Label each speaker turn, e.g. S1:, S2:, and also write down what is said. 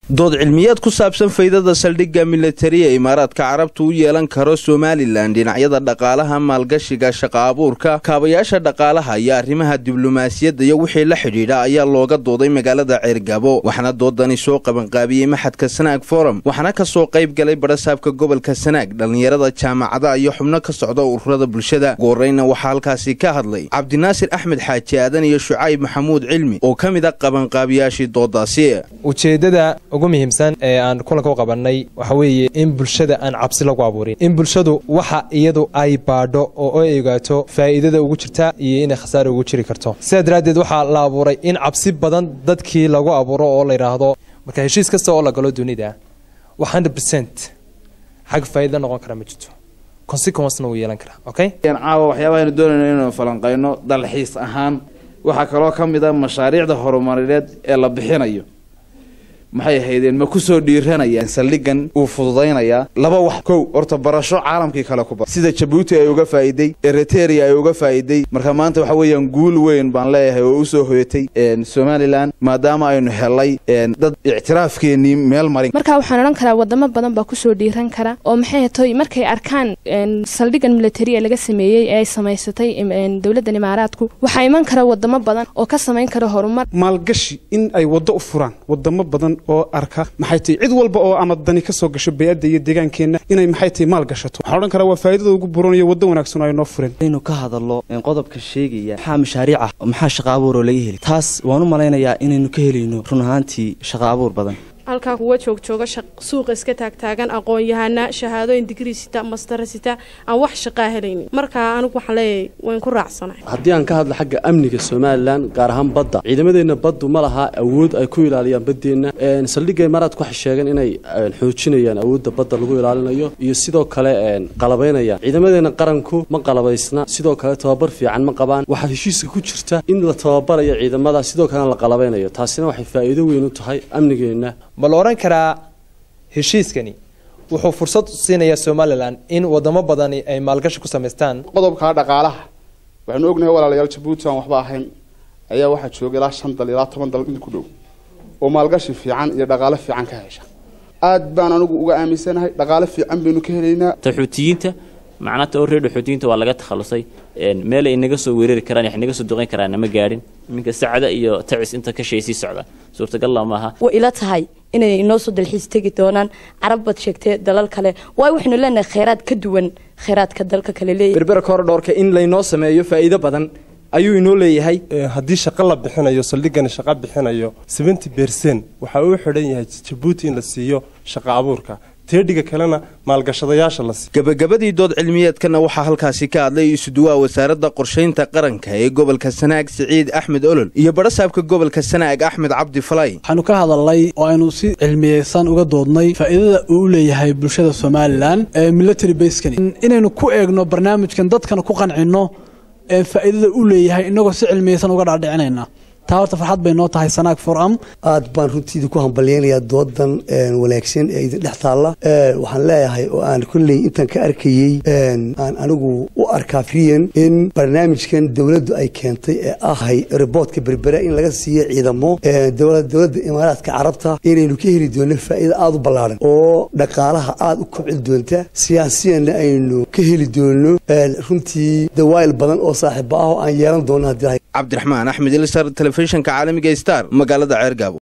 S1: dood cilmiyeed ku saabsan faydada saldhigga militari ee imaaraadka carabta u yeelan karo somalilan dhinacyada dhaqaalaha maalgashiga shaqa abuurka kaabayaasha dhaqaalaha iyo arrimaha diblomaasiyadda iyo wixii la xidhiidha ayaa looga dooday magaalada ceergabo waxaana doodani soo qabanqaabiyey maxadka sanaag forum waxaana ka soo qayb galay barasaabka gobolka sanaag dhallinyarada jaamacadaha iyo xubno ka socda ururada bulshada ugu horreyna waxaa halkaasi ka hadlay cabdinaasir axmed xaaji aadan iyo shucayb maxamuud cilmi oo ka mid a qabanqaabiyaashii doodaasi
S2: ujeeddada ugu muhiimsan ee aan kulanka u qabannay waxa weeye in bulshada aan cabsi lagu abuurin in bulshadu waxa iyadu ay baadho oo ay ogaato faa'iidada ugu jirta iyo inay khasaare ugu jiri karto sidaa daraaddeed waxaa la abuuray in cabsi badan dadkii lagu abuuro oo la yidhaahdo marka heshiis kasta oo la galo dunida wax hundred percent xag faa'iida noqon kara ma jirto consequencena wuu yeelan karaa okay
S3: caawa waxyaabahaaynu doonayno inaynu falanqayno dalxiis ahaan waxaa kaloo ka mid a mashaariicda horumarineed ee la bixinayo maxay ahaydeen ma kusoo dhiiranayaan saldhigan uu fududaynayaa laba wax kow horta barasho caalamkii kale ku bar sida jabuuti ay uga faa'iiday eritrea ay uga faa'iiday marka maanta waxa weeyaan guul weyn baan leeyahay oo usoo hoyatay somalilan maadaama aynu helay dad ictiraafkeenii meel marin
S4: marka waxaan odhan karaa wadamo badan baa kusoo dhiiran kara oo maxay hatoy markay arkaan saldhigan militari ee laga sameeyey ee ay samaysatay dowladdan imaaraadku waxaa iman kara wadamo badan oo ka samayn kara horumar
S5: maalgashi in ay waddo u furaan wadamo badan oo arka maxay tahay cid walba oo ama dani ka soo gasho bay-adda iyo deegaankeenna inay maxay tahay maal gashato waxaan odhan karaa waa faa'idada ugu buranayo waddo wanaagsan oo ay noo fureen
S6: inaynu ka hadallo qodobka sheegaya maxaa mashaariic ah maxaa shaqa abuur oo laga heli taas waan u malaynayaa inaynu ka helayno run ahaantii shaqa abuur badan
S7: halkaa kuwa joogjooga suuqa iska taagtaagan aqoon-yahana shahaadooyin digrii sita mastara sita aan wax shaqaa helaynin markaa anigu waxaan leeyahay wayn ku raacsanahay
S8: haddii aan ka hadlo xagga amniga somalilan gaar ahaan badda ciidamadeenna baddu ma laha awood ay ku ilaaliyaan baddeenna saldhigga imaaraadku waxay sheegeen inay xoojinayaan awoodda badda lagu ilaalinayo iyo sidoo kale qalabaynayaan ciidamadeenna qaranku ma qalabaysna sidoo kale tababar fiican ma qabaan waxaa heshiiska ku jirta in la tababarayo ciidamada sidoo kalena la qalabaynayo taasina waxay faa'iido weyn u tahay amnigeenna
S2: ma la odhan karaa heshiiskani wuxuu fursad siinayaa somalilan in wadamo badani ay maalgashi ku samaystaan
S9: qodobka dhaqaalaha waxaanu ognahay walaalayaal jabuuti aan waxba ahayn ayaa waxaa jooga ilaa shan dal ilaa toban dal in ku dhow oo maalgashi fiican iyo dhaqaalo fiican ka hesha aad baan anigu uga aaminsanahay dhaqaalo fiican baynu ka helaynaa
S10: taxuutiyiinta macnata oo reer dhaxuutiyiinta waa laga takhalusay meel ay naga soo weerari karaan wax naga soo duqayn karaan ma gaadhin iminka sacda iyo tacis inta ka shay sii socda suurtagalla maaha
S11: way ila tahay inay inoo soo dalxiis tegi doonaan carab baad sheegtee dalal kale waayo waxaynu leenahay kheyraad ka duwan kheyraadka dalka kale leeyahy
S12: berbera korodhoorka in laynoo sameeyo faa'iido badan ayuu inoo leeyahay
S13: haddii shaqo la bixinayo saldhigani shaqo bixinayo seventy bercent waxaa uu xidhan yahay jabuuti in la siiyo shaqo abuurka teedhiga kalena maalgashadayaasha la siiyo
S1: gebagabadii dood cilmiyeedkana waxaa halkaasi ka hadlay isuduwaha wasaaradda qorshaynta qaranka ee gobolka sanaag siciid axmed olol iyo barasaabka gobolka sanaag axmed cabdi falay
S14: waxaanu ka hadalnay oo aynu si cilmiyeysan uga doodnay faa'iidada uu u leeyahay bulshada somalilan ee military baskani inaynu ku eegno barnaamijkan dadkana ku qancinno faa'iidada u leeyahay inagoo si cilmiyeysan uga dhaadhicinayna taa horta farxad bay noo tahay sanaag foram
S15: aad baan runtiida ku hambalyaynayaa doodan wanaagsan ee idin dhex taalla waxaan leeyahay oo aan kolley intaan ka arkayey aan anigu u arkaa friyan in barnaamijkan dowladdu ay keentay ee ahay riboodka berbera in laga siiyo ciidamo dowladda imaaraadka carabta inaynu ka heli doono faa'iida aada u ballaaran oo dhaqaalaha aada u kobcin doonta siyaasiyanna aynu ka heli doono runtii dawaayil badan oo saaxiiba ah oo aan yeelan doono haddii
S1: cabdiraxmaan axmed ilsar telefishinka caalamiga star magaalada ceergaabo